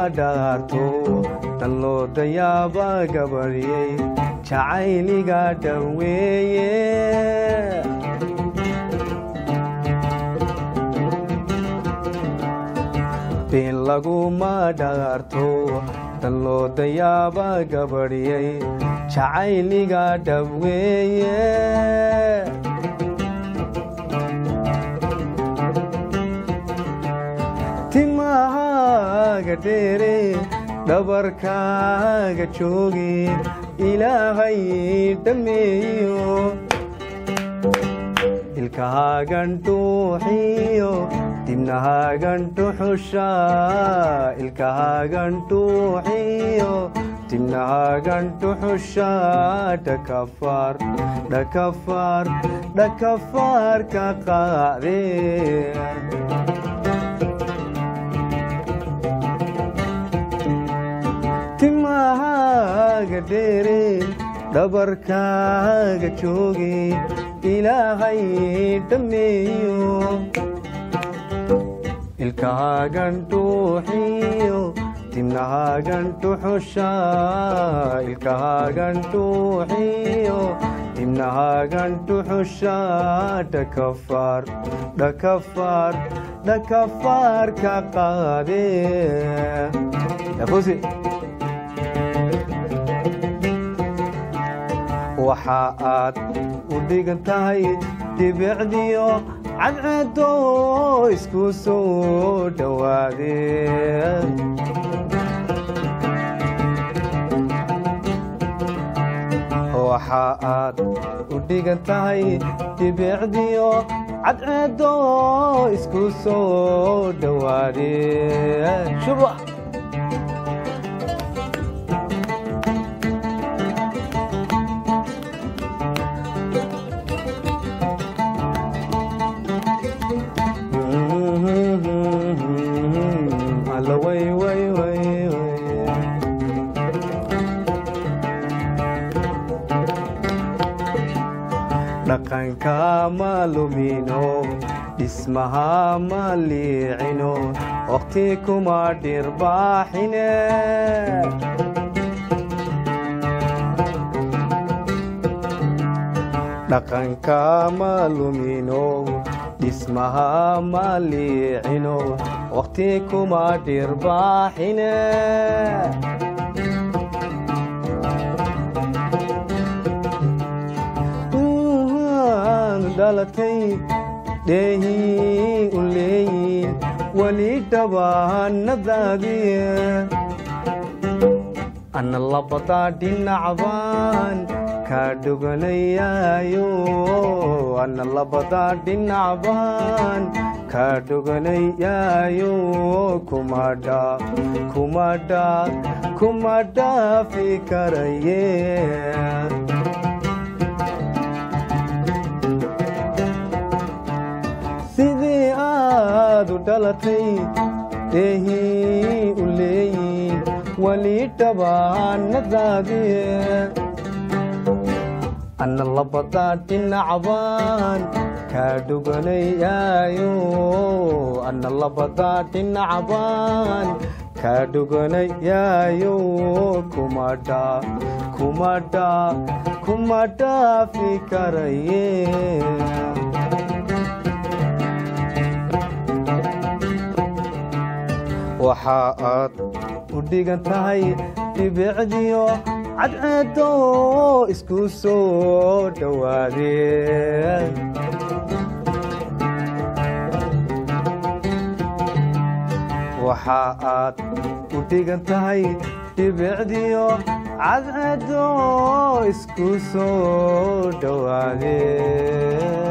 dhaarto tan loo dayaaba gabaryey jacayliga dhaweeye been laguma dhaarto tan loo dayaaba gabaryey jacayliga dhaweeye timahaaga dheere dhabarkaaga jooge ilaahay dhammeeyo ilkahaagan dhuuxiyo dibnahaagan dhuxusha ilkahaagan dhuuxiyo dibnahaagan dhuxusha dhakafaar dhakafaar dhakafaar ka qaadee timahaaga dheere dhabarkaaga jooge ilaahay dhammeeyo ilkahaagan dhuuxiyo dibnahaagan dhuxusha ilkahaagan dhuuxiyo dibnahaagan dhuxusha dhakafaar dhakafaar dhakafaar ka qaadee yafusi waxa aad u dhigan tahay dibicdiyo cadceedo isku soo dhowaadee waxa aad u dhigan tahay dibicdiyo cadceedo isku soo dhowaadee shuba alla way way way way dhaqanka ma lumino dhismaha ma liicino waqti kuma dhirbaaxine dhaqanka ma lumino dhismaha ma liicino waqti kuma dhirbaaxine dhalatay dheehii u leeyiin weli dhabaanadaadii ana labadaa dhinacbaan kaa dhuganayaayo ana labadaa dhinacbaan kaa dhuganayaayo kumadha kumadha kuma dhaafi karaye sidii aad u dhalatay dheehii u leeyiin weli dhabaanadaadii ana labadaa dhinacbaan kaa dhuganayaayo ana labadaa dhinacbaan kaa dhuganayaayo kumadha kumadha kuma dhaafi karaye waxa aad u dhigan tahay dhibicdiyo cadceedo isku soo dhowaadee waxa aad u dhigan tahay dhibicdiyo cadceedo isku soo dhowaadee